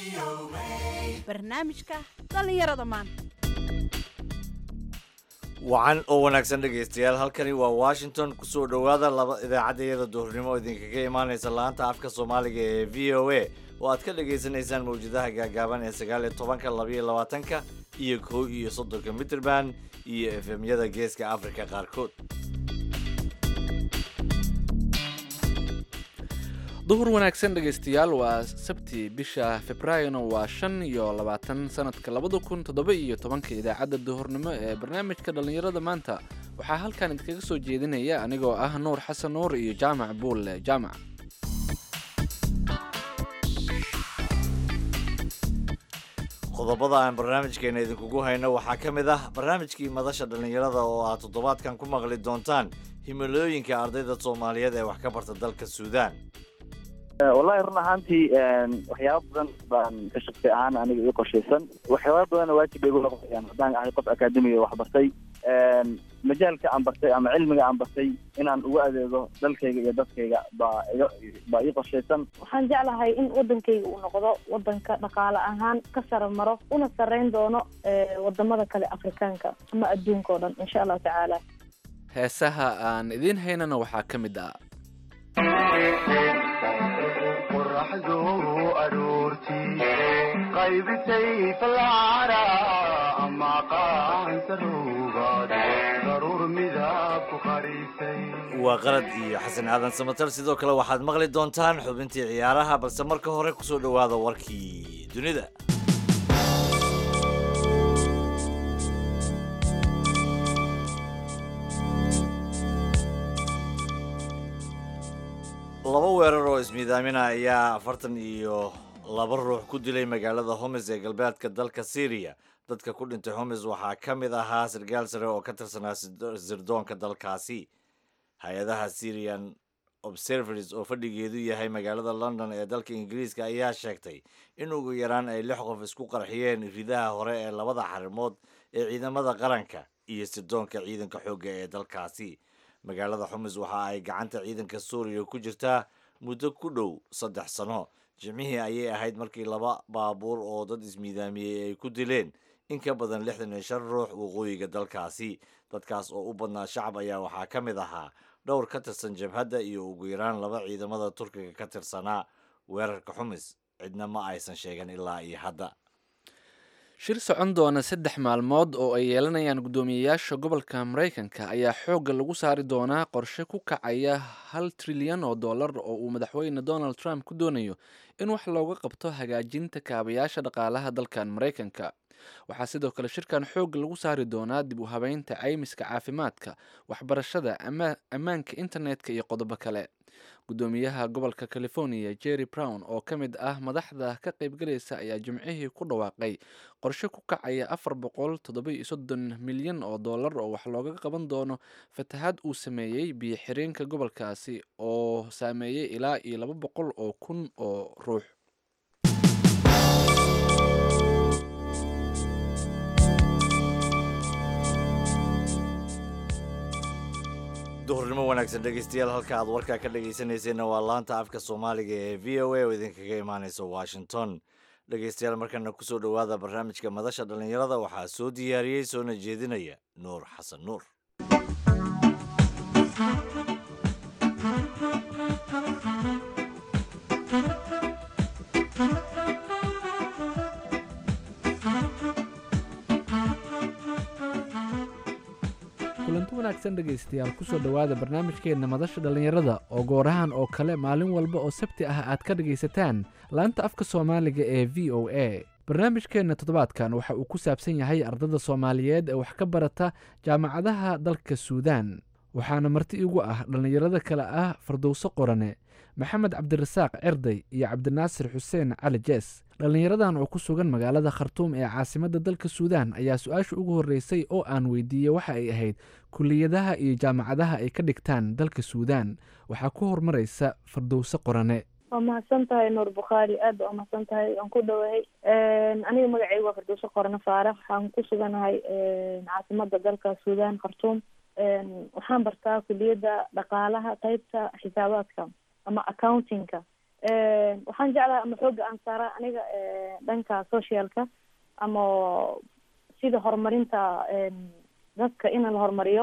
barnaamijka dhallinyarada maanta wacan oo wanaagsan dhegaystayaal halkani waa washington kusoo dhowaada laba idaacaddayada duhurnimo idinkaga imaanaysa laanta afka soomaaliga ee v o a oo aad ka dhagaysanaysaan mawjadaha gaagaaban ee sagaal iyo tobanka labaiyo labaatanka iyo kow iyo soddonka mitrband iyo efemyada geeska afrika qaarkood duhur wanaagsan dhegaystayaal waa sabti bisha februaarina waa shan iyo labaatan sanadka labada kun toddoba iyo tobanka idaacadda duhurnimo ee barnaamijka dhallinyarada maanta waxaa halkan idinkaga soo jeedinaya anigoo ah nuur xasan nuur iyo jaamac buulle jaamac qodobada aan barnaamijkeena idinkugu hayno waxaa ka mid ah barnaamijkii madasha dhallinyarada oo aad toddobaadkan ku maqli doontaan himilooyinka ardayda soomaaliyeed ee wax ka barta dalka suudaan wallahi run ahaantii waxyaaba badan baan ka shaqsi ahaan aniga ii qorshaysan waxyaaba badanna waajib bay igu noqonayaan haddaan ahay qof akaademiga wax bartay majaalka aan bartay ama cilmiga aan bartay inaan ugu adeego dalkayga iyo dadkayga baa iga baa ii qorshaysan waxaan jeclahay in wadankayga uu noqdo wadanka dhaqaale ahaan ka sara maro una sarreyn doono wadamada kale afrikaanka ama adduunka oo dhan insha allahu tacaala heesaha aan idiin haynana waxaa ka mid ah qoraxdu aroortii qaybisay falcara ama qaansaruugaad daruur midab ku qarisay waa qalad iyo xasan aadan samatar sidoo kale waxaad maqli doontaan xubintii ciyaaraha balse marka hore kusoo dhowaada warkii dunida laba weerar oo ismiidaamina ayaa afartan iyo laba ruux ku dilay magaalada homes ee galbeedka dalka syriya dadka ku dhintay homes waxaa ka mid ahaa sarkaal sare oo ka tirsanaa sirdoonka dalkaasi hay-adaha syrian observers oo fadhigeedu yahay magaalada london ee dalka ingiriiska ayaa sheegtay in ugu yaraan ay lix qof isku qarxiyeen ridaha hore ee labada xarimood ee ciidamada qaranka iyo sirdoonka ciidanka xoogga ee dalkaasi magaalada xumis waxa ay gacanta ciidanka suuriya ku jirtaa muddo ku dhow saddex sano jimcihii ayay ahayd markii laba baabuur oo dad ismiidaamiyey ay ku dileen in ka badan lixdan iyo shan ruux waqooyiga dalkaasi dadkaas oo u badnaa shacab ayaa waxaa ka mid ahaa dhowr ka tirsan jabhadda iyo ugu yaraan laba ciidamada turkiga ka tirsanaa weerarka xumis cidna ma aysan sheegan ilaa iyo hadda shir socon doona saddex maalmood oo ay yeelanayaan guddoomiyeyaasha gobolka maraykanka ayaa xoogga lagu saari doonaa qorshe ku kacaya hal trilyan oo dollar oo uu madaxweyne donald trump ku doonayo in wax looga qabto hagaajinta kaabayaasha dhaqaalaha dalkan maraykanka waxaa sidoo kale shirkan xoogga lagu saari doonaa dib u habeynta caymiska caafimaadka waxbarashada ammaanka internetka iyo qodobo kale guddoomiyaha gobolka california jerry brown oo ka mid ah madaxda ka qaybgalaysa ayaa jimcihii ku dhawaaqay qorshe ku kacaya afar boqol toddoba iyo soddon milyan oo dollar oo wax looga qaban doono fatahaad uu sameeyey biyo xireenka gobolkaasi oo saameeyey ilaa iyo laba boqol oo kun oo ruux duhurnimo wanaagsan dhegaystayaal halka aad warkaa ka dhegaysanayseena waa laanta afka soomaaliga ee v o a oo idinkaga imaanaysa washington dhegaystayaal markana kusoo dhowaada barnaamijka madasha dhallinyarada waxaa soo diyaariyey soona jeedinaya nuur xasan nuur kulanti wanaagsan dhegaystayaal kusoo dhowaada barnaamijkeenna madasha dhallinyarada oo goorahan oo kale maalin walba oo sabti ah aad ka dhegaysataan laanta afka soomaaliga ee v o a barnaamijkeenna toddobaadkan waxa uu ku saabsan yahay ardada soomaaliyeed ee wax ka barata jaamacadaha dalka suudaan waxaana marti igu ah dhallinyarada kale ah fardowso qorane maxamed cabdirasaaq cerday iyo cabdinaasir xuseen cali jees dhallinyaradan oo ku sugan magaalada khartuum ee caasimadda dalka suudaan ayaa su-aasha ugu horreysay oo aan weydiiyey waxa ay ahayd kuliyadaha iyo jaamacadaha ay ka dhigtaan dalka suudaan waxaa ku horumaraysa fardowse qorane waa mahadsan tahay nuur bukhaari aad ba umahadsan tahay waan ku dhowahay aniga magacayga waa fardowse qorane faarax waxaan ku suganahay caasimada dalka suudaan khartuum waxaan bartaa kuliyadda dhaqaalaha qeybta xisaabaadka ama accountingka waxaan jeclahay ama xooga aan saara aniga dhanka socialka ama sida horumarinta dadka in la horumariyo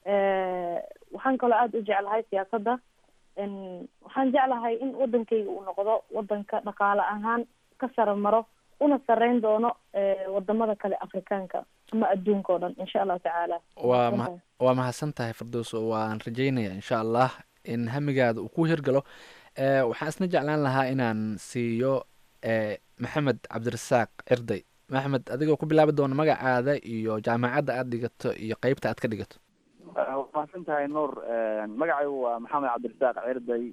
waxaan kaloo aada u jeclahay siyaasadda waxaan jeclahay in wadankayga uu noqdo wadanka dhaqaale ahaan ka sara maro una sareyn doono wadamada kale afrikaanka ama adduunka oo dhan insha allahu tacaala waa ma waa mahadsan tahay firdowso waan rajeynaya insha allah in hamigaada uu ku hirgalo waxaan isna jeclaan lahaa inaan siiyo maxamed cabdirasaaq cirday maxamed adigoo ku bilaabi doona magacaada iyo jaamacadda aada dhigato iyo qeybta aad ka dhigato waa mahadsan tahay nuur magacaygu waa maxamed cabdirasaaq cirday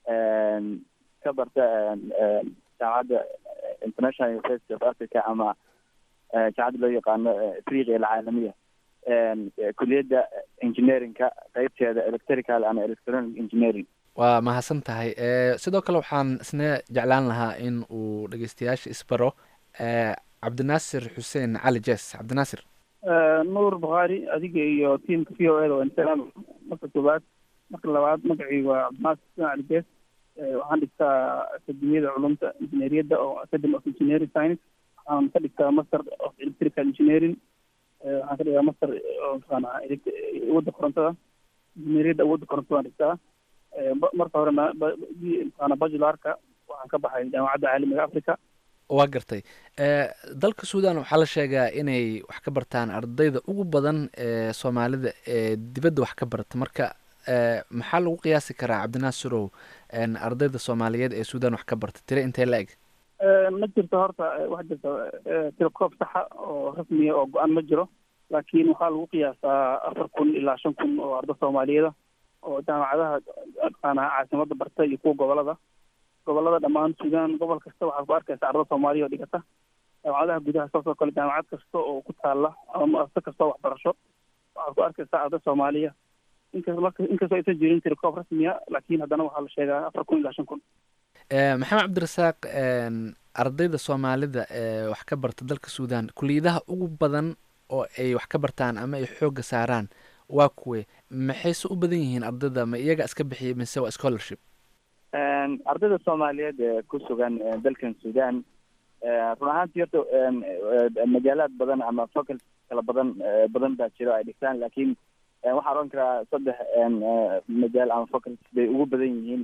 ka barta jaamacadda international university of africa ama jaamacadda loo yaqaano afriqiya alcaalamiya kuliyadda engineeringka qeybteeda electrical and electronic engineering waa mahadsan tahay sidoo kale waxaan isna jeclaan lahaa in uu dhegeystayaasha isbaro cabdinaasir xuseen cali jes cabdinaasir nuur bukhaari adiga iyo tiamka v o eda waa insalaam marka koobaad marka labaad magacii waa cabdinaasir xuseen cali jes waxaan dhigtaa akademiyada culumta injineeriyadda oo academy of engineering science waxaan ka dhigtaa master of electrical engineering waxaan ka dhigaa master oo mataqaana awoodda korontada injineeriyadda awoodda korontada waan dhigtaa marka horena mataqaana bajularka waxaan ka baxay jaamacadda caalamiga africa waa gartay dalka suudan waxaa la sheegaa inay wax ka bartaan ardayda ugu badan ee soomaalida ee dibadda wax ka barata marka maxaa lagu qiyaasi karaa cabdinaasirow ardayda soomaaliyeed ee suudan wax ka barta tire intee la eg ma jirto horta wax jirta tirokoob saxa oo rasmiya oo go-aan ma jiro laakiin waxaa lagu qiyaasaa afar kun ilaa shan kun oo arda soomaaliyeeda oo jaamacadaha mataqaana caasimada barta iyo kuwa gobolada gobolada dhammaan suudaan gobol kasta waxaad ku arkaysa arda soomaaliya oo dhigata jaamacadaha gudaha saasoo kale jaamacad kasta oo ku taala ama muasase kasta oo waxbarasho waxaad ku arkaysaa arda soomaaliya inkas marka inkastoo aysan jirin tirikoob rasmiya laakiin haddana waxaa la sheegaa afar kun ilaa shan kun maxamed cabdirasaaq ardayda soomaalida ee wax ka barta dalka suudan kuliyadaha ugu badan oo ay wax ka bartaan ama ay xoogga saaraan waa kuwe maxayse u badan yihiin ardayda ma iyaga iska bixiyay mise waa scholarship ardayda soomaaliyeed ee ku sugan dalkan sudan run ahaantii horta magaalaad badan ama focal kala badan badan baa jiro ay dhigtaan laakiin waxaan oran karaa saddex magaal ama focal bay ugu badan yihiin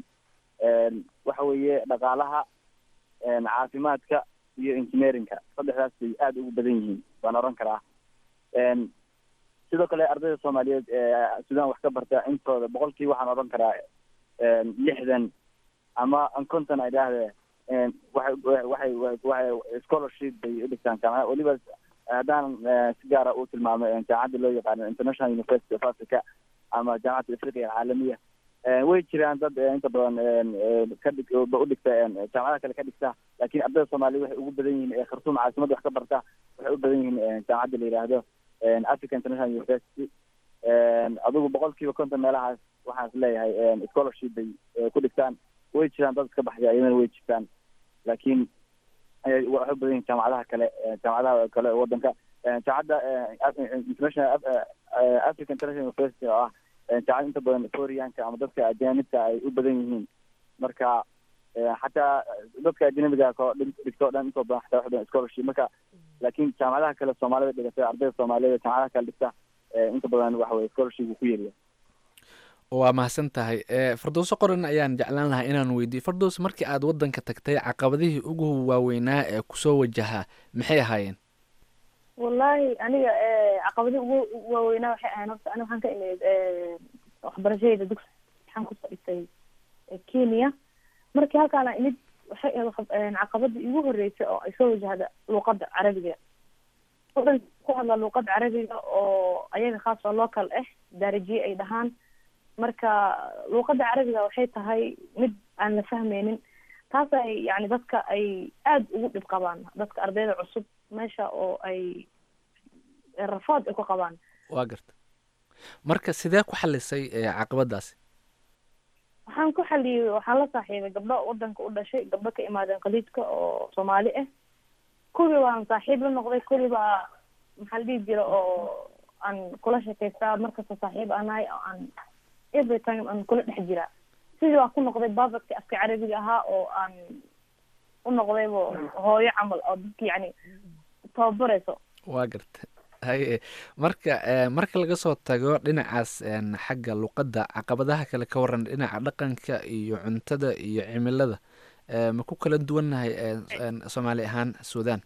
waxa weeye dhaqaalaha caafimaadka iyo engineeringka saddexdaas bay aada ugu badan yihiin waan oran karaa sidoo kale ardayda soomaaliyeed ee sudan wax ka barta intooda boqolkii waxaan oran karaa lixdan ama konton ay dhaahdee waxay waxay waxay scholarship bay u dhigtaan jaamacada weliba haddaan si gaara u tilmaamo jaamacadda loo yaqaano international university of africa ama jaamacadda afriqiya alcaalamiya way jiraan dad inta badan ka dhig u dhigta jaamacadaha kale ka dhigta laakiin ardayda soomaaliya waxay ugu badan yihiin ee khartuum caasimadda wax ka barta waxay u badan yihiin jaamacadda la yidhaahdo africa international university adigu boqolkiiba konton meelahaas waxaan is leeyahay scholarship bay ku dhigtaan way jiraan dad iska baxday ayadana way jirtaan laakiin waxay u badan yihin jaamacadaha kale jaamacadaha kale wadanka jaamacadda international africa international university oo ah jaamacad inta badan foriyanka ama dadka ajanibka ay u badan yihiin marka xataa dadka ajnabiga ko dhigto o dhan intoo badan xataa wax badan scholarship marka laakiin jaamacadaha kale soomaalida dhigata ardayda soomaaliyed jaamacadaha kale dhigta inta badan waxa weye scholarship uu ku yeriya waa mahadsan tahay fardowso qoran ayaan jeclaan lahaa inaan weydiiyo fardows markii aad wadanka tagtay caqabadihii ugu waaweynaa ee kusoo wajahaa maxay ahaayeen wallahi aniga caqabadii ugu waaweynaa waxay ahayn horta aniga waxaan ka imid waxbarashadeyda dugsi waxaan kusoo dhigtay kenya markii halkaana imid waxay ahayd caqabadii igu horeysay oo ay soo wajahda luuqada carabiga wadanka ku hadla luuqada carabiga oo ayaga khaas oo local ah daarajiye ay dhahaan marka luuqada carabiga waxay tahay mid aan la fahmeynin taas ay yani dadka ay aada ugu dhib qabaan dadka ardayda cusub meesha oo ay rafaad ay ku qabaan waa garta marka sidee ku xalisay caqabadaasi waxaan ku xaliyey waxaan la saaxiibay gabdho wadanka u dhashay gabdho ka imaadeen khaliijka oo soomaali ah kuwii baan saaxiib la noqday kuwii baa maxaa la dhihi jira oo aan kula sheekaystaa markasta saaxiib aan nahay oo aan every time aan kula dhex jiraa sidii waa ku noqday babadki afka carabiga ahaa oo aan u noqdayba hooyo camal oo dadki yani tababarayso waa garta haye marka eh, marka laga soo tago dhinacaas een, xagga luqadda caqabadaha kale ka waran dhinaca dhaqanka iyo cuntada iyo cimilada eh, ma ku kala duwannahay eh, een, soomaali ahaan suudaan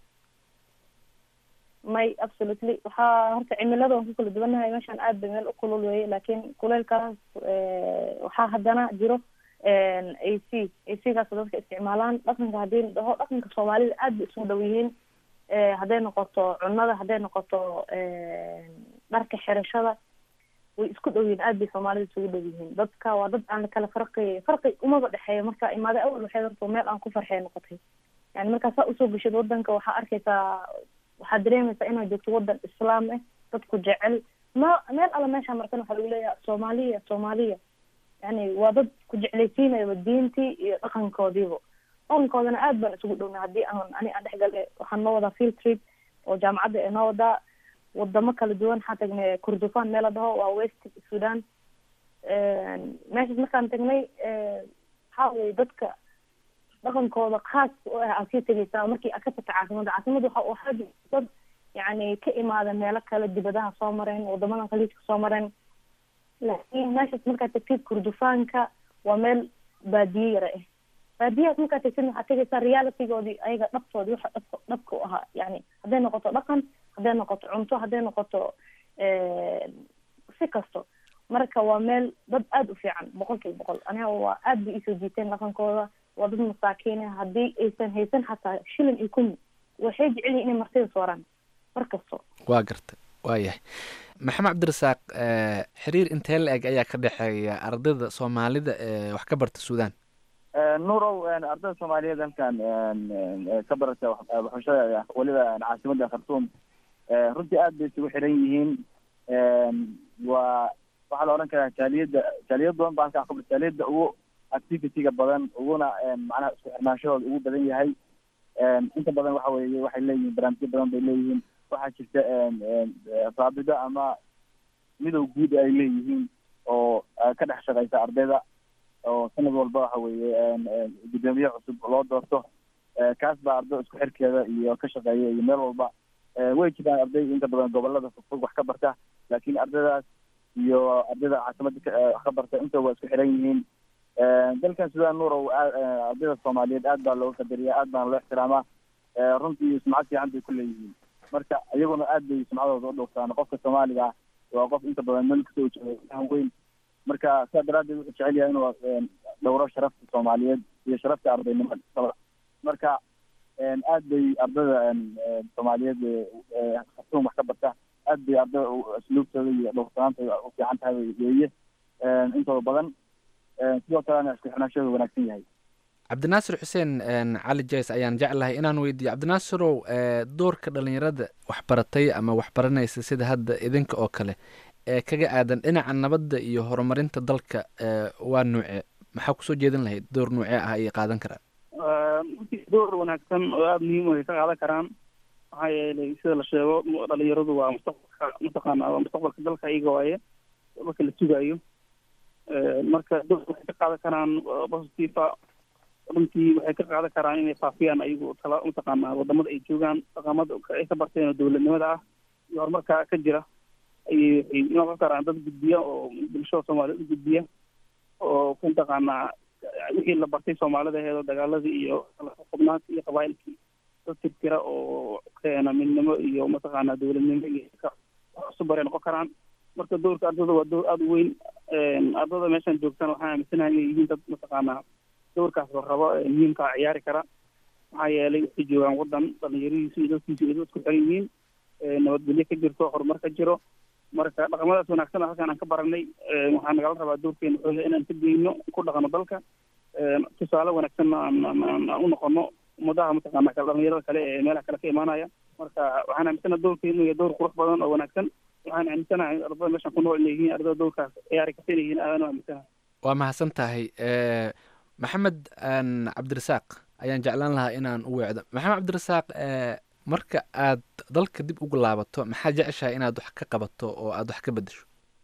may absolutely waxaa horta cimilada waan ku kala duwanahay meeshaan aad bay meel u kulul weeye laakiin kuleylkaas eh, waxaa haddana jiro a c a c gaas dadka isticmaalaan dhaqanka haddii la dhaho dhaqanka soomaalida aad bay isugu dhow yihiin Eh, hadday noqoto cunada hadday noqoto dharka xirashada way isku dhow yihiin aad bay soomaalida isugu dhow yihiin dadka waa dad aan kala farqi farqi umaba dhexeeyo marka imaade awal waxay horta meel aan ku farxee noqotay yani markaa saa usoo geshid wadanka waxaa arkaysaa waxaad dareemaysaa inaad joogto wadan islaam ah dadku jecel ma meel alla meeshaa markan waxaa lagu leeyahay soomaaliya soomaaliya yani waa dad ku jeclaysiinayaba diintii iyo dhaqankoodiiba dhaqankoodana aad baan isugu dhowna haddii aan ani aan dhexgale waxaan noo wadaa field trip oo jaamacadda ee noo wadaa wadamo kala duwan waxaan tagnay kurdufan meel la dhaho waa west sudan meeshaas markaan tagnay waxaa weye dadka dhaqankooda khaas u ah aad sii tegeysaa markii aad ka tagta caasimada caasimada waxa uu ahaa dad yani ka imaada meelo kale dibadaha soo mareen wadamada khaliijka soo mareen laakiin meeshaas markaad tagtid kurdufaanka waa meel baadiye yara ah baadiyahaas markaad tagtid waxaad tegaysaa realitygoodii ayaga dhabtoodii waxa dhabka dhabka u ahaa yani hadday noqoto dhaqan hadday noqoto cunto hadday noqoto si kasto marka waa meel dad aada u fiican boqol kiiba boqol aniga waa aad bay isoo jiiteen dhaqankooda waa dad masaakiin ah haddii aysan haysan xataa shilin iyo kun waxay jecel yihin inay martida sooraan mar kasto waa garta waa yahay maxamed cabdirasaaq eh, xiriir intee la eg ayaa ka dhexeeya ardayda soomaalida ee wax ka barta suudaan nuurow ardayda soomaaliyeed halkan ka barata wax- waxbarashada weliba caasimada khartuum runtii aad bay isugu xiran yihiin waa waxaa la odhan karaa jaaliyadda jaaliyad badan baa halkan ka jaaliyadda ugu activity-ga badan uguna macnaha isku xirnaanshahooda ugu badan yahay inta badan waxa weeye waxay leeyihiin barnaamijyo badan bay leeyihiin waxaa jirta raabido ama midow guud ay leeyihiin oo ka dhex shaqeysa ardayda oo sanad walba waxa weeye gudoomiye cusub loo doorto kaas baa arday isku xirkeeda iyo ka shaqeeya iyo meel walba way jiraan arday inta badan gobolada fogfog wax ka barta laakiin ardaydaas iyo ardayda caasimada ka- wax ka barta inta waa isku xiran yihiin dalkan sudan nuurow aa- ardayda soomaaliyeed aad baa looga qadariya aad baana loo ixtiraamaa runtii sumcad fiican bay ku leeyihiin marka iyaguna aad bay sumcadooda u dhowrtaan qofka soomaaliga ah waa qof inta badan meel kasoo jeeda fahan weyn marka sidaa daraaddeed wuxuu jecel yahay inuu dhowro sharafta soomaaliyeed iyo sharafta ardaynimada marka aad bay ardayda soomaaliyeed ee khartuum wax ka barta aad bay ardayda asluubtooda iyo dhowrsanaantooda u fiican tahay weeye intooda badan sidoo kalena isku xirnaanshooda wanaagsan yahay cabdinaasir xuseen een, cali jays ayaan jeclahay inaan weydiiyo cabdinaasirow ee, doorka dhalinyarada waxbaratay ama waxbaranaysa sida hadda idinka oo kale ee kaga aadan dhinaca nabadda iyo horumarinta dalka ee, waa nuuce maxaa kusoo jeedin lahayd door nuucee ah ayay qaadan karaan runtii door wanaagsan oo aada muhiim u ay ka qaadan karaan maxaa yeelay sida la sheego mu- dhalinyaradu waa mustaqbalka mataqaana waa mustaqbalka dalka iyaga waaye marka la sugaayo marka door waxay ka qaadan karaan uh, positiva runtii waxay ka qaadan karaan inay faafiyaan ayagu tala mataqaana wadamada ay joogaan dhaqamada ay ka barteen oo dowladnimada ah iyo horumarka ka jira ayay waxay noqon karaan dad gudbiya oo bulshada soomaaliyeed u gudbiya oo ku mataqaanaa wixii la bartay soomaalida aheed oo dagaaladii iyo xubnaanka iyo qabaa'ilkii dad tirtira oo keena midnimo iyo mataqaanaa dowladnimo iyo ka wax cusub baray noqon karaan marka doorka ardada waa door aada u weyn ardada meeshan joogtaan waxaan aaminsanahay inay yihiin dad mataqaanaa doorkaas la rabo ee muhiimkaa ciyaari kara maxaa yeelay waxay joogaan wadan dhalinyaradiisu iyo dadkiisu ay dad isku xiran yihiin nabadgelyo ka jirto horumar ka jiro marka dhaqamadaas wanaagsan halkaan aan ka baranay waxaa nagala rabaa doorkeena xooga inaan ka geyno ku dhaqano dalka tusaale wanaagsanna aan aan- aan aan u noqono ummadaha mataqaana kale dhalinyarada kale ee meelaha kale ka imaanaya marka waxaan aaminsanaha doorkeenu inuu yahay door qurux badan oo wanaagsan waxaan aaminsanahay ardada meeshan ku nool inay yihiin ardada doorkaas ciyaari karta inay yihiin aadaan u aaminsanahay waa mahadsan tahay ee, maxamed aan cabdirasaaq ayaan jeclaan lahaa inaan u weecdo maxamed cabdirasaaq ee, marka aad dalka dib ugu laabato maxaa jeceshahay inaad wax ka qabato oo aad wax ka bedesho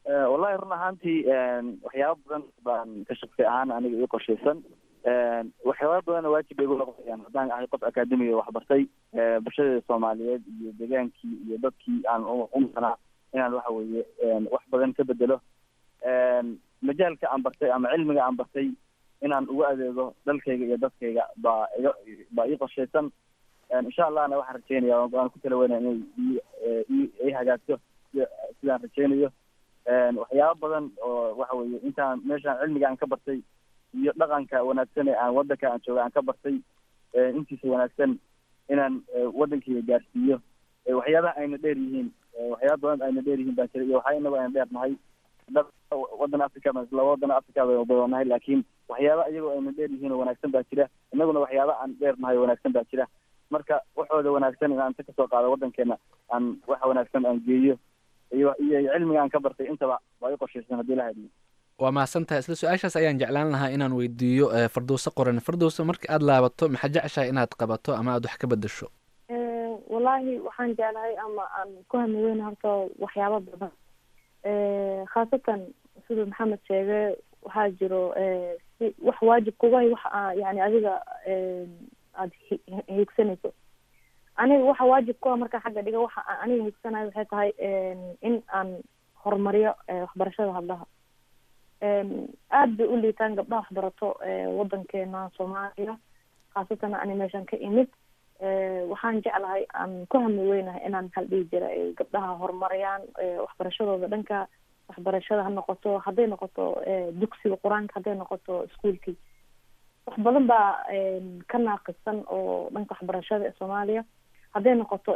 wallahi run ahaantii waxyaaba badan baan ka shaqsi ahaan aniga ii qorshaysan waxyaaba badanna waajib bay igu noqonayaan haddaan ahay qof akademi oo waxbartay bulshadeeda soomaaliyeed iyo degaankii iyo dadkii aan u maqnaa inaan waxa weeye wax badan ka bedelo majaalka aan bartay ama cilmiga aan bartay inaan ugu adeego dalkayga iyo dadkayga baa iga baa ii qorshaysan insha allahna waxaan rajeynaya waan ku tala weynaya inay i i hagaagto sidaan rajeynayo waxyaaba badan oo waxa weeye intaan meeshaan cilmiga aan ka bartay iyo dhaqanka wanaagsan ee aan wadanka aan jooga aan ka bartay intiisa wanaagsan inaan wadankayga gaarsiiyo waxyaabaha ayna dheer yihiin waxyaaba badan ayna dheer yihiin baa jira iyo waxaa inagu ayna dheer nahay dad wadan africa laba wadan africa bay badanahay laakiin waxyaaba iyagoo ayna dheer yihiin oo wanaagsan baa jira inaguna waxyaaba aan dheer nahay wanaagsan baa jira marka waxooda wanaagsan in aan ta kasoo qaado wadankeena aan waxa wanaagsan aan geeyo iyo iyo cilmiga aan ka bartay intaba waa i qorshaysan haddii la hadliyo waa mahadsantahay isla su-aashaas ayaan jeclaan lahaa inaan weydiiyo fardowse qoran fardowse marka aada laabato maxaa jeceshahay inaad qabato ama aada wax ka bedesho wallaahi waxaan jeclahay ama aan ku hamiweyn horta waxyaaba badan khaasatan siduu maxamed sheegay waxaa jiro si wax waajib kugahay wax yani adiga aada hiigsanayso aniga waxa waajib ku ah markaa xagga dhiga waxa aan aniga hiigsanayo waxay tahay in aan horumariyo waxbarashada hablaha aada bay u liitaan gabdhaha waxbarato wadankeena soomaaliya khaasatan ani meeshan ka imid waxaan jeclahay aan ku hami weynahay inaan maxaa la dhihi jira gabdhaha horumariyaan waxbarashadooda dhanka waxbarashada ha noqoto hadday noqoto dugsiga qur-aanka hadday noqoto iskuolkii wax badan baa ka naaqisan oo dhanka waxbarashada ee soomaaliya hadday noqoto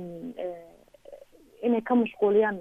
inay ka mashquuliyaan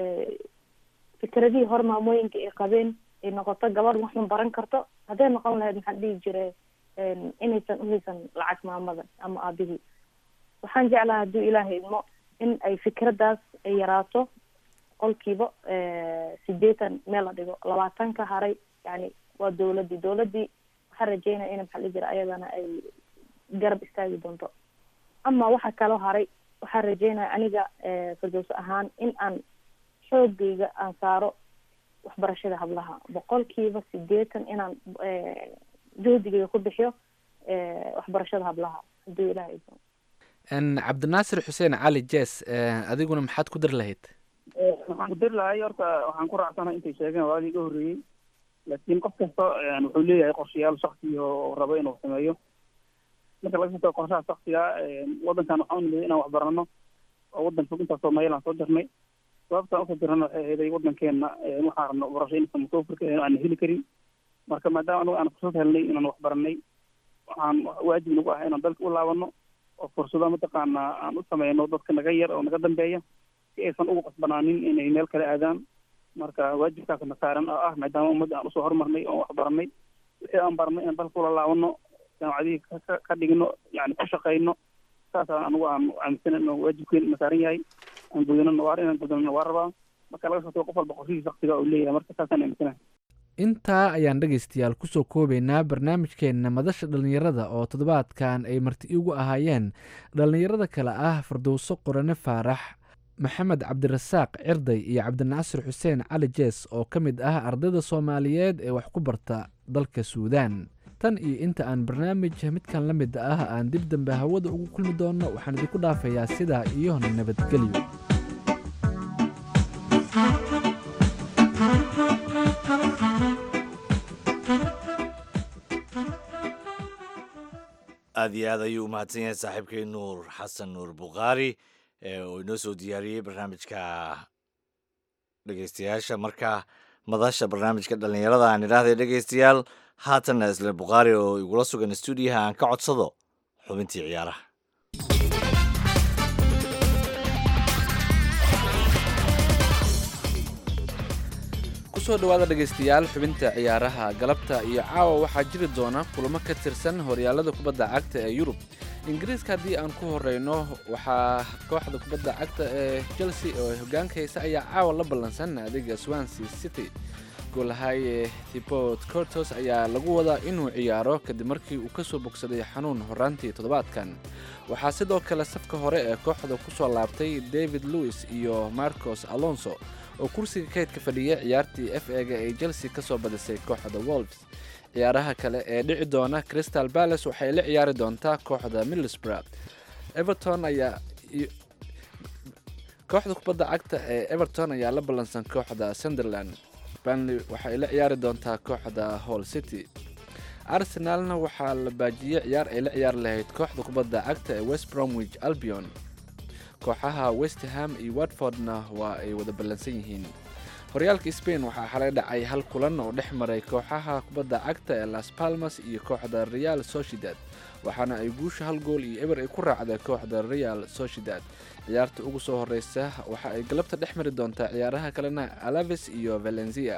fikradihii hor maamooyinka ay qabeen ay noqoto gabadh waxun baran karto hadday noqon lahayd maxaa dhihi jire inaysan uhaysan lacag maamada ama aabihii waxaan jeclaha hadduu ilaahay idmo in ay fikraddaas ay yaraato qolkiiba sideetan meel la dhigo labaatan ka haray yani waa dawladdii dawladdii waxaan rajeynaya ina maxaa dhihi jira ayadana ay garab istaagi doonto ama waxa kaloo haray waxaan rajeynaya aniga firdowse ahaan in aan xoogayga aan saaro waxbarashada hablaha boqolkiiba sideetan inaan joodigayga ku bixiyo waxbarashada hablaha hadduu ilaha idmo cabdinaasir xuseen cali jes adiguna maxaad ku dari lahayd waxaan ku diri lahay horta waxaan ku raacsanahay intay sheegeen waadii iga horreeyey laakiin qof kasta wuxuu leeyahay qorshayaal shaksiya oo rabo inuu sameeyo marka laga soo qorshaha shaksiga wadankan waxaan unimid inaan waxbarano oo wadan fog intaas soomaaliya aan soo jirnay sababtaan usoo jirnana waxay ahaday wadankeena waxaan rabno barasho inaysan mutawafirka aan heli karin marka maadaama anagu aan fursad helnay inaan waxbaranay waxaan waajib nagu ah inaan dalka u laabano oo fursado mataqaana aan u sameyno dadka naga yar oo naga dambeeya si aysan ugu qasbanaanin inay meel kale aadaan marka waajibkaasna saaran oo ah maadaama ummadda aan usoo horumarnay oon waxbaranay wixii aan baranay inaan dalka ula laabano jaamacadihii ka dhigno yani ku shaqeyno saasaan anigu aan aaminsan inuu waajibkeen na saaran yahay aan gudano waa inaan gudanana waa rabaa marka laga soo qof walba qorshihii shaksiga uu leeyahay marka saasaan aaminsanahay intaa ayaan dhegaystayaal kusoo koobaynaa barnaamijkeenna madasha dhallinyarada oo toddobaadkan ay marti igu ahaayeen dhallinyarada kale ah fardowso qorane faarax maxamed cabdirasaaq cirday iyo cabdinaasir xuseen cali jees oo ka mid ah ardayda soomaaliyeed ee wax ku barta dalka suudaan tan iyo inta aan barnaamij midkan la mid ah aan dib dambe hawada ugu kulmi doonno waxaan idinku dhaafayaa sidaa iyo nabadgelyo aada iyo aad ayuu umahadsan yahay saaxiibkay nuur xasan nuur bukhaari oo inoo soo diyaariyey barnaamijka dhegeystayaasha marka madasha barnaamijka dhallinyarada aan idhaahday dhegeystayaal haatanna isle bukhaari oo igula sugan stuudiyaha aan ka codsado xubintii ciyaaraha kusoo dhawaada dhegaystayaal xubinta ciyaaraha galabta iyo caawa waxaa jiri doona kulamo ka tirsan horyaalada kubadda cagta ee yurub ingiriiska haddii aan ku horeyno waxaa kooxda kubadda cagta ee chelsea oo hogaanka haysa ayaa caawa la ballansan naadiga swansea city goolahaye thibot cortos ayaa lagu wadaa inuu ciyaaro kadib markii uu kasoo bogsaday xanuun horaantii toddobaadkan waxaa sidoo kale safka hore ee kooxda kusoo laabtay david lewis iyo marcos alonso oo kursiga kaydka fadhiya ciyaartii f ega ay chelsea ka soo badisay kooxda wolves ciyaaraha kale ee dhici doona crystal palace waxay la ciyaari doontaa kooxda middlesbrough everton ayaa kooxda kubadda cagta ee everton ayaa la ballansan kooxda sunderland banley waxay la ciyaari doontaa kooxda hall city arsenalna waxaa la baajiyey ciyaar ay la ciyaari lahayd kooxda kubadda cagta ee west bromwich albion kooxaha westham iyo watfordna waa ay wada ballansan yihiin horyaalka spain waxaa xalay dhacay hal kulan oo dhex maray kooxaha kubadda cagta ee las palmas iyo kooxda real sociedad waxaana ay guusha hal gool iyo eber ay ku raacday kooxda real sociedad ciyaarta ugu soo horeysa waxa ay galabta dhex mari doontaa ciyaaraha kalena alaves iyo valencia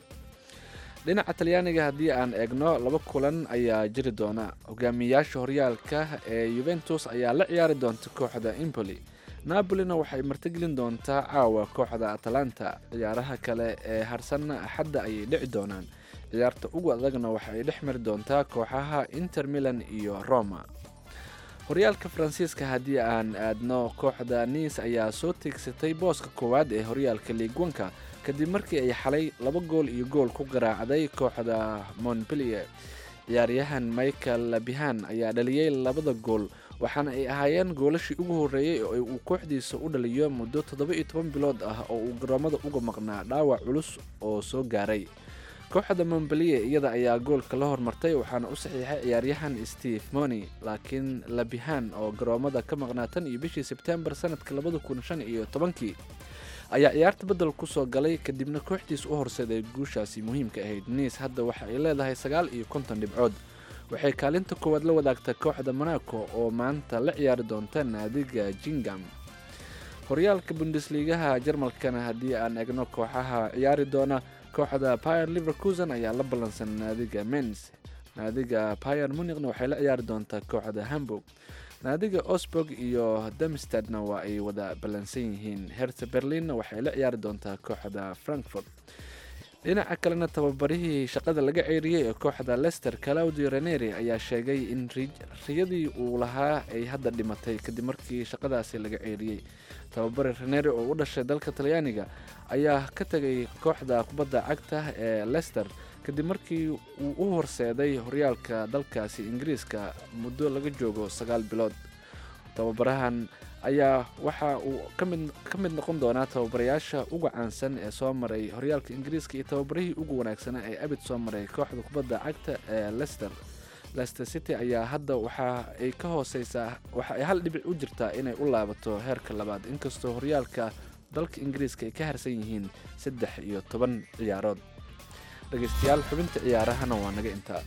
dhinaca talyaaniga haddii aan eegno laba kulan ayaa jiri doona hogaamiyayaasha horyaalka ee yuventus ayaa la ciyaari doonta kooxda impoli napolina waxay martigelin doontaa caawa kooxda atalanta ciyaaraha kale ee harsanna axadda ayay dhici doonaan ciyaarta ugu adagna waxa ay dhex mari doontaa kooxaha inter milan iyo roma horyaalka faransiiska haddii aan aadno kooxda niis ayaa soo teegsatay booska koowaad ee horyaalka liigwanka kadib markii ay xalay laba gool iyo gool ku garaacday kooxda montpellier ciyaaryahan michael labihan ayaa dhaliyey labada gool waxaana ay ahaayeen goolashii ugu horreeyey oo uu kooxdiisa u dhaliyo muddo toddoba iyo toban bilood ah oo uu garoomada uga maqnaa dhaawac culus oo soo gaaray kooxda montpellier iyada ayaa goolka la hormartay waxaana u saxiixay ciyaaryahan steve moni laakiin labihan oo garoomada ka maqnaa tan iyo bishii sebtembar sanadka labada kun shan iyo tobankii ayaa ciyaarta bedel kusoo galay kadibna kooxdiis u horseeday guushaasi muhiimka ahayd niis hadda waxa ay leedahay sagaal iyo konton dhibcood waxay kaalinta koowaad la wadaagtaa kooxda monaco oo maanta la ciyaari doonta naadiga jingam horyaalka bundesliigaha jarmalkana haddii aan egno kooxaha ciyaari doona kooxda pier liverkusen ayaa la ballansan naadiga mens naadiga pier munichna waxay la ciyaari doontaa kooxda hamburg naadiga osburg iyo damstadna waa ay wada ballansan yihiin herta berlinna waxay la ciyaari doontaa kooxda frankfurt dhinaca kalena tababarihii shaqada laga ceyriyey ee kooxda lester claudio reneri ayaa sheegay in riyadii uu lahaa ay hadda dhimatay kadib markii shaqadaasi laga ceyriyey tababare reneri oo u dhashay dalka talyaaniga ayaa ka tegay kooxda kubadda cagta ee lester kadib markii uu u horseeday horyaalka dalkaasi ingiriiska muddo laga joogo sagaal bilood tababarahan ayaa waxa uu kamid ka mid noqon doonaa tababarayaasha uga caansan ee soo maray horyaalka ingiriiska iyo tababarihii ugu wanaagsanaa ee abid soo maray kooxda kubadda cagta ee lester lester city ayaa hadda waxa ay ka hooseysaa waxa ay hal dhibic u jirtaa inay u laabato heerka labaad inkastoo horyaalka dalka ingiriiska ay ka harsan yihiin saddex iyo toban ciyaarood dhegeystayaal xubinta ciyaarahana waa naga intaa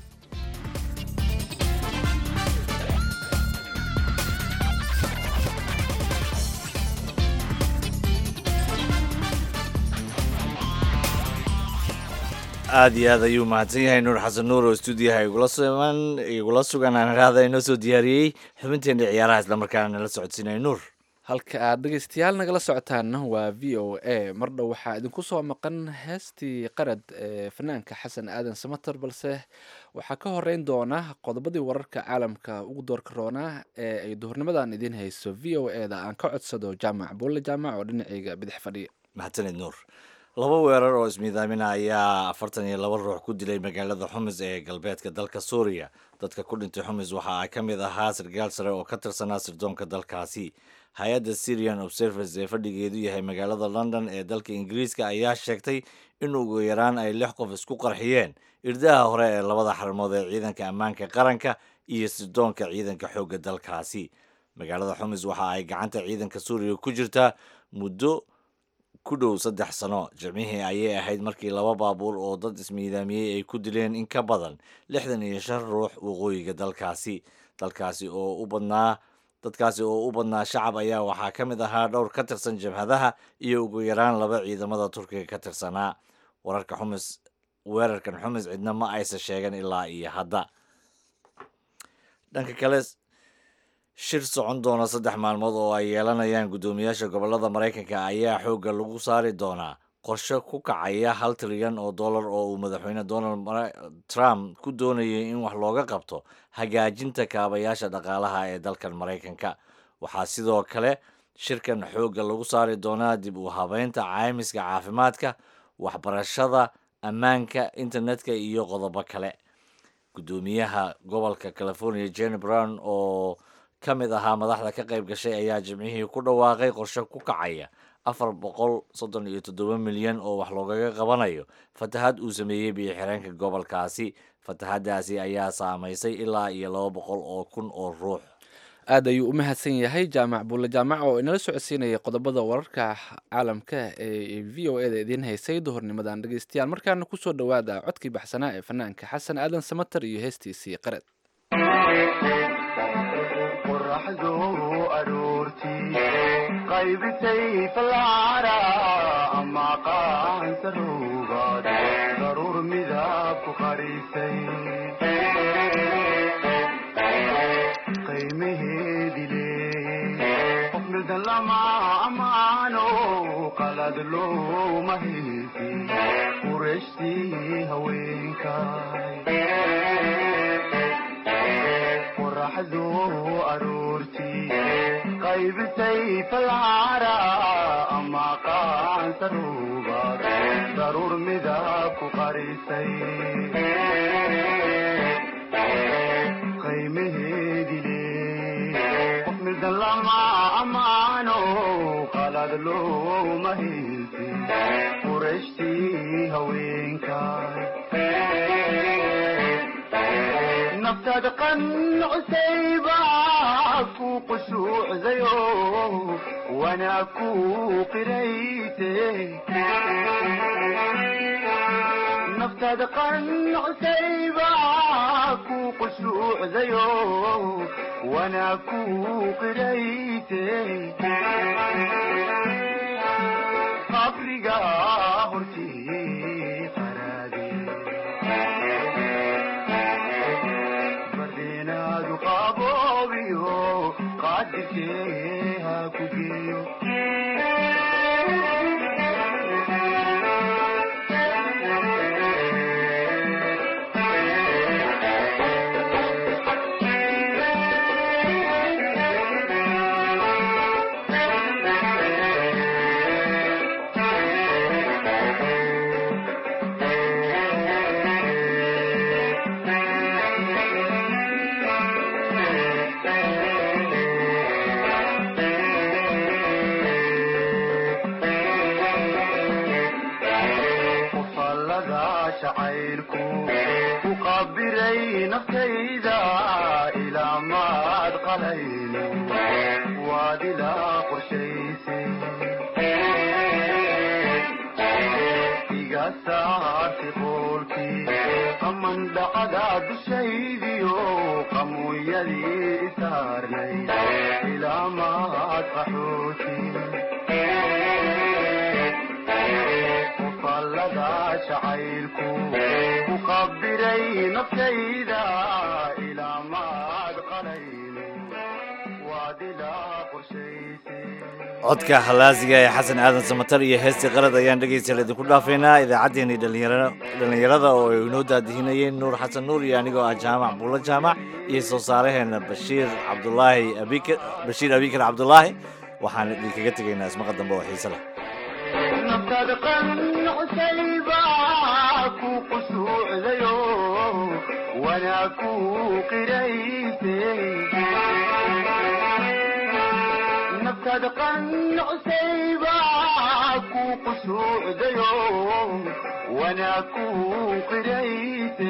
aada iyo aad ayuu mahadsan yahay nuur xasan nuur oo stuudiyaha igula sugan igula sugan aan idhaahda inoo soo diyaariyey xubinteena ciyaaraha islamarkaana nala socodsiinay nuur halka aad dhegeystayaal nagala socotaanna waa v o a mar dhow waxaa idinku soo maqan heestii qarad ee fanaanka xasan aadan samater balse waxaa ka horeyn doona qodobadii wararka caalamka ugu doorka roonaa ee ay duhurnimadan idiin hayso v o e da aan ka codsado jaamac buulle jaamac oo dhinacayga bidix fadhiya mahadsanid nuur laba weerar oo ismiidaamina ayaa afartan iyo laba ruux ku dilay magaalada xumis ee galbeedka dalka suuriya dadka ku dhintay xumis waxa ka mid ahaa sargaal sare oo ka tirsanaa sirdoonka dalkaasi hay-adda syrian observers ee fadhigeedu yahay magaalada london ee dalka ingiriiska ayaa sheegtay in ugu yaraan ay lix qof isku qarxiyeen irdaha hore ee labada xarmood ee ciidanka ammaanka qaranka iyo sirdoonka ciidanka xoogga dalkaasi magaalada xumis waxa ay gacanta ciidanka suuriya ku jirtaa muddo ku dhow saddex sano jimcihii ayay ahayd markii laba baabuur oo dad ismiidaamiyey ay ku dileen in ka badan lixdan iyo shan ruux waqooyiga dalkaasi dalkaasi oo u badnaa dadkaasi oo u badnaa shacab ayaa waxaa ka mid ahaa dhowr ka tirsan jabhadaha iyo ugu yaraan laba ciidamada turkiga ka tirsanaa wararka xumis weerarkan xumis cidna ma aysan sheegan ilaa iyo hadda dhanka kale shir socon doona saddex maalmood oo ay yeelanayaan guddoomiyaasha gobolada maraykanka ayaa xoogga lagu saari doonaa qorshe ku kacaya hal trilyan oo dollar oo uu madaxweyne donald trump ku doonayay in wax looga qabto hagaajinta kaabayaasha dhaqaalaha ee dalkan maraykanka waxaa sidoo kale shirkan xoogga lagu saari doonaa dib u habeynta caymiska caafimaadka waxbarashada ammaanka internetka iyo qodobo kale guddoomiyaha gobolka california jenny brown oo ka mid ahaa madaxda ka qayb gashay ayaa jimcihii ku dhawaaqay qorshe ku kacaya afar boqol soddon iyo toddoba milyan oo wax loogaga qabanayo fatahad uu sameeyey biyo-xireenka gobolkaasi fatahadaasi ayaa saamaysay ilaa iyo laba boqol oo kun oo ruux aad ayuu u mahadsan yahay jaamac buulle jaamac oo inala socodsiinaya qodobada wararka caalamka ee v o eda idiin haysay duhurnimadan dhegeystayaal markaana kusoo dhowaada codkii baxsanaa ee fanaanka xasan aadan samater iyo heestiisii qared qoraxdu aroortii qaybisay falcara ama qaansaruugaad daruur midab ku qarisay qiimaheedile qof mildan lama amaano qalad looma haysi qurashtii haweenkay qoraxdu aroortii qaybisay falcara ama qaansaruugaad daruur midab ku qarisay qiimaheedile qof mildan lama amaano qalad looma haysi qurashtii haweenkay naftaada qancusayba ku qushuucdayo wanaa ku qirayte naftaada qancusayba ku qushuucdayo wanaa ku qirayte qabriga hortii qaraade bardenaadu qaboobiyo qaadirkee ha ku geeyo qofallada jacaylku ku qabiray naftayda ilaa maad qalayno waad ilaa qorshaysay iga saartay qoolkii qaman dhacda dushaydiyo qamuuyadii isaarnay ilaa maad qaxooti qofallada jacaylku ku qabiray naftayda ilaa maad qalayno waad ilaa qorshaysay codka halaasiga ee xasan aadan samatar iyo heestii qalad ayaan dhegeystayaal idinku dhaafaynaa idaacaddeenii dhalinyaro dhallinyarada oo ay inoo daadihinayeen nuur xasan nuur iyo anigoo ah jaamac buulo jaamac iyo soo saaraheena bashiir cabdulaahi abikar bashiir abikar cabdulaahi waxaan idinkaga tegaynaa ismaqa dambe oo xiise leh naftaada qancusayba ku qushuucdayo wanaa ku qirayse naftaada qancusayba ku qushuucdayo wanaa ku qirayse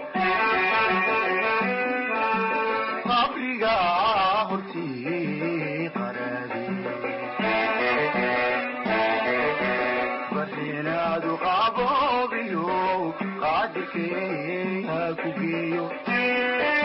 qabriga hortii qaraade barinaadu qaboobiyo qaadirkee ha ku geeyo